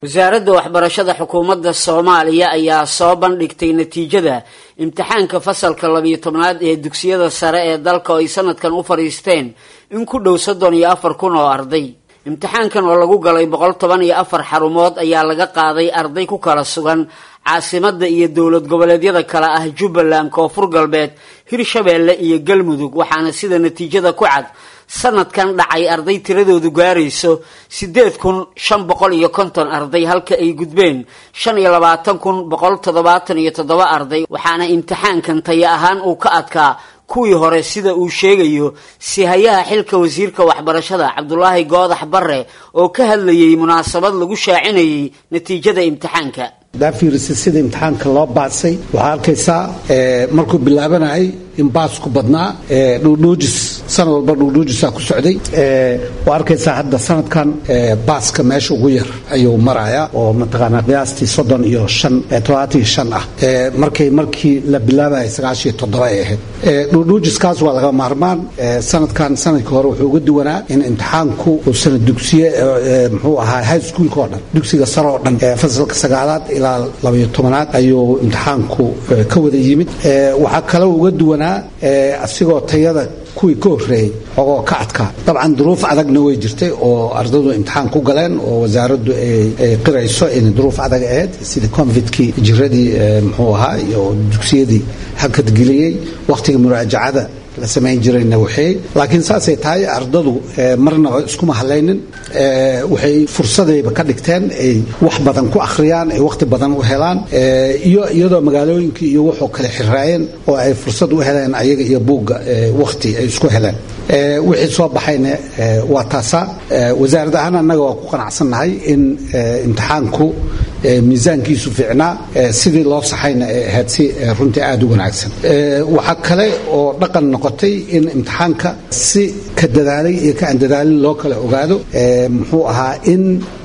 wasaaradda waxbarashada xukuumadda soomaaliya ayaa soo bandhigtay natiijada imtixaanka fasalka labiyo tobnaad ee dugsiyada sare ee dalka oo ay sanadkan u fadhiisteen in ku dhow soddon iyo afar kun oo arday imtixaankan oo lagu galay boqol toban iyo afar xarumood ayaa laga qaaday arday ku kala sugan caasimadda iyo dowlad goboleedyada kale ah jubbaland koonfur galbeed hirshabeelle iyo galmudug waxaana sida natiijada ku cad sanadkan dhacay arday tiradoodu gaarayso siddeed kun shan boqol iyo konton arday halka ay gudbeen shan iyo labaatan kun boqol toddobaatan iyo toddoba arday waxaana imtixaankan taya ahaan uu ka adkaa kuwii hore sida uu sheegayo sihayaha xilka wasiirka waxbarashada cabdulaahi goodax barre oo ka hadlayay munaasabad lagu shaacinayay natiijada imtixaanka hadaa fiirisa sida imtixaanka loo baasay waxaa arkaysaa markuu bilaabanayay in baasku badnaa dhuudhuujis sanad walba dhuudhuujisaa ku socday waa arkaysaa hadda sanadkan baaska meesha ugu yar ayuu marayaa oo mataqaanaa qiyaastii soddon iyo shan toddobaatan iyo shan ah markay markii la bilaabayay sagaashiyo toddoba ay ahayd dhuudhuujiskaas waa laga maarmaan sanadkan sanadkii hore wuxuu uga duwanaa in imtixaanku uu sanad dugsiye muxuu ahaa high schoolka oo dhan dugsiga sare oo dhan fasalka sagaalaad ilaa labayo tobanaad ayuu imtixaanku ka wada yimid waxaa kaloo uga duwanaa asigoo tayada kuwii ka horreeyey ogoo ka adkaa dabcan duruuf adagna way jirtay oo ardadu imtixaan ku galeen oo wasaaraddu ay qirayso inay duruuf adag ahayd sida convidkii jiradii muxuu ahaa iyo dugsiyadii hakadgeliyey wakhtiga muraajacada la samayn jirayna waxeey laakiin saasay tahay ardadu marnaba iskuma hadlaynin waxay fursadayba ka dhigteen ay wax badan ku akhriyaan ay wakhti badan u helaan iyo iyadoo magaalooyinkii iyo wuxuu kale xiraayeen oo ay fursad u heleen ayaga iyo buugga wakhti ay isku heleen wixii soo baxayna waa taasaa wasaarad ahaan annaga waa ku qanacsannahay in imtixaanku miisaankiisu fiicnaa sidii loo saxayna ay ahayd si runtii aada u wanaagsan waxaa kale oo dhaqan noqotay in imtixaanka si ka dadaalay iyo ka aan dadaalin loo kala ogaado muxuu ahaa in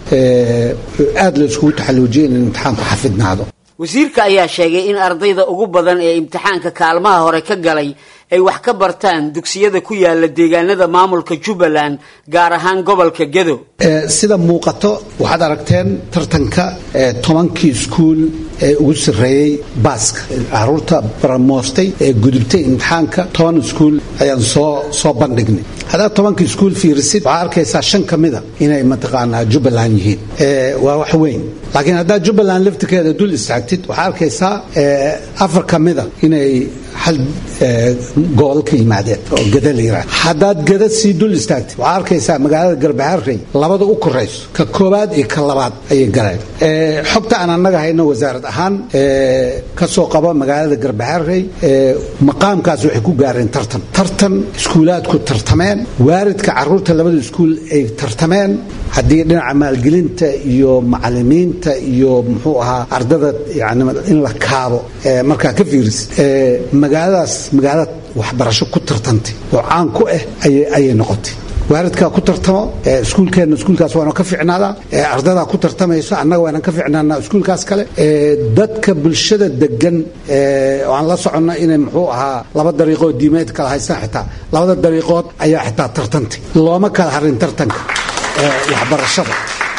aada la iskugu taxalluujiyay in imtixaanku xafidnaado wasiirka ayaa sheegay in ardayda ugu badan ee imtixaanka kaalmaha hore ka galay ay wax ka bartaan dugsiyada ku yaala deegaanada maamulka jubbaland gaar ahaan gobolka gedo sida muuqato waxaad aragteen tartanka tobankii iskuul ee ugu sarreeyey baaska caruurta baramoostay ee gudubtay imtixaanka toban iskuul ayaan soo soo bandhignay haddaad tobanka iskuul fiirisid waxaa arkaysaa shan ka mida inay mataqaanaa jubbaland yihiin waa wax weyn laakiin haddaad jubbaland laftirkeeda dul istaagtid waxaa arkaysaa afar ka mida inay hal gool ka yimaadeen oo gada la yiraahdo haddaad gada sii dul istaagtid waxaa arkaysaa magaalada garbaharey labada u korayso ka koobaad iyo ka labaad ayay galeen xogta aan annaga hayno wasaarad ahaan ka soo qaba magaalada garbaharey maqaamkaas waxay ku gaareen tartan tartan iskuulaadku tartameen waaridka caruurta labada iskuul ay tartameen haddii dhinaca maalgelinta iyo macalimiinta iyo muxuu ahaa ardada yani in la kaabo markaa ka fiiris magaaladaas magaalada waxbarasho ku tartantay oo caan ku ah ayay noqotay waaridkaa ku tartamo iskuulkeenna iskuulkaas waana ka ficnaadaa ardadaa ku tartamayso annaga waana ka ficnaanaa iskuulkaas kale dadka bulshada degan oo aan la soconna inay muxuu ahaa laba dariiqood diimeed kala haystaan xitaa labada dariiqood ayaa xitaa tartantay looma kala harin tartanka waxbarashada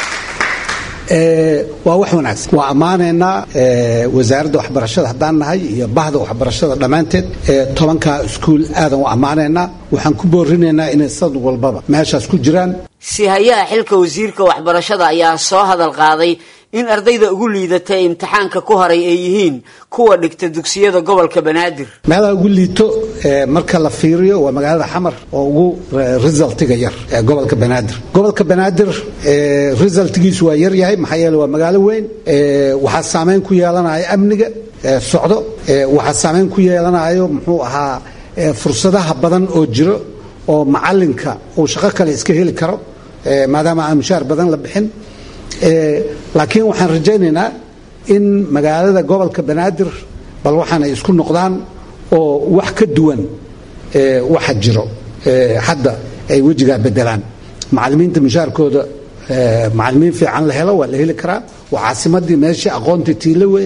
waa wax wanaagsan waa ammaanaynaa wasaaradda waxbarashada haddaan nahay iyo bahda waxbarashada dhammaanteed tobankaa iskuul aadan u ammaanaynaa waxaan ku boorinaynaa inay sanad walbaba meeshaas ku jiraan sihayaha xilka wasiirka waxbarashada ayaa soo hadal qaaday in ardayda ugu liidata ee imtixaanka ku haray ay yihiin kuwa dhigta dugsiyada gobolka banaadir meelaha ugu liito marka la fiiriyo waa magaalada xamar oo ugu resultiga yar ee gobolka banaadir gobolka banaadir resultgiisu waa yar yahay maxaa yeele waa magaalo weyn waxaa saameyn ku yeelanaya amniga socdo waxaa saameyn ku yeelanayo muxuu ahaa fursadaha badan oo jiro oo macalinka uu shaqo kale iska heli karo maadaama aan mushaar badan la bixin laakiin waxaan rajaynaynaa in magaalada gobolka banaadir bal waxaan ay isku noqdaan oo wax ka duwan waxa jiro hadda ay wejigaa bedelaan macalimiinta mushaarkooda macalimiin fiican la helo waa la heli karaa waa caasimadii meeshii aqoonta tiilowe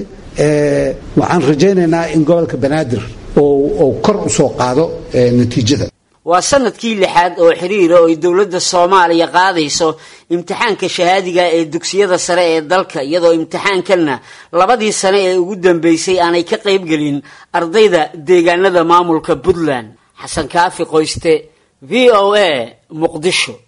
waxaan rajaynaynaa in gobolka banaadir oo kor u soo qaado natiijada waa sanadkii lixaad oo xiriira oo ay dowladda soomaaliya qaadayso imtixaanka shahaadiga ee dugsiyada sare ee dalka iyadoo imtixaankanna labadii sane ee ugu dambeysay aanay ka qaybgelin ardayda deegaanada maamulka puntland xasan kaafi qoyste v o a muqdisho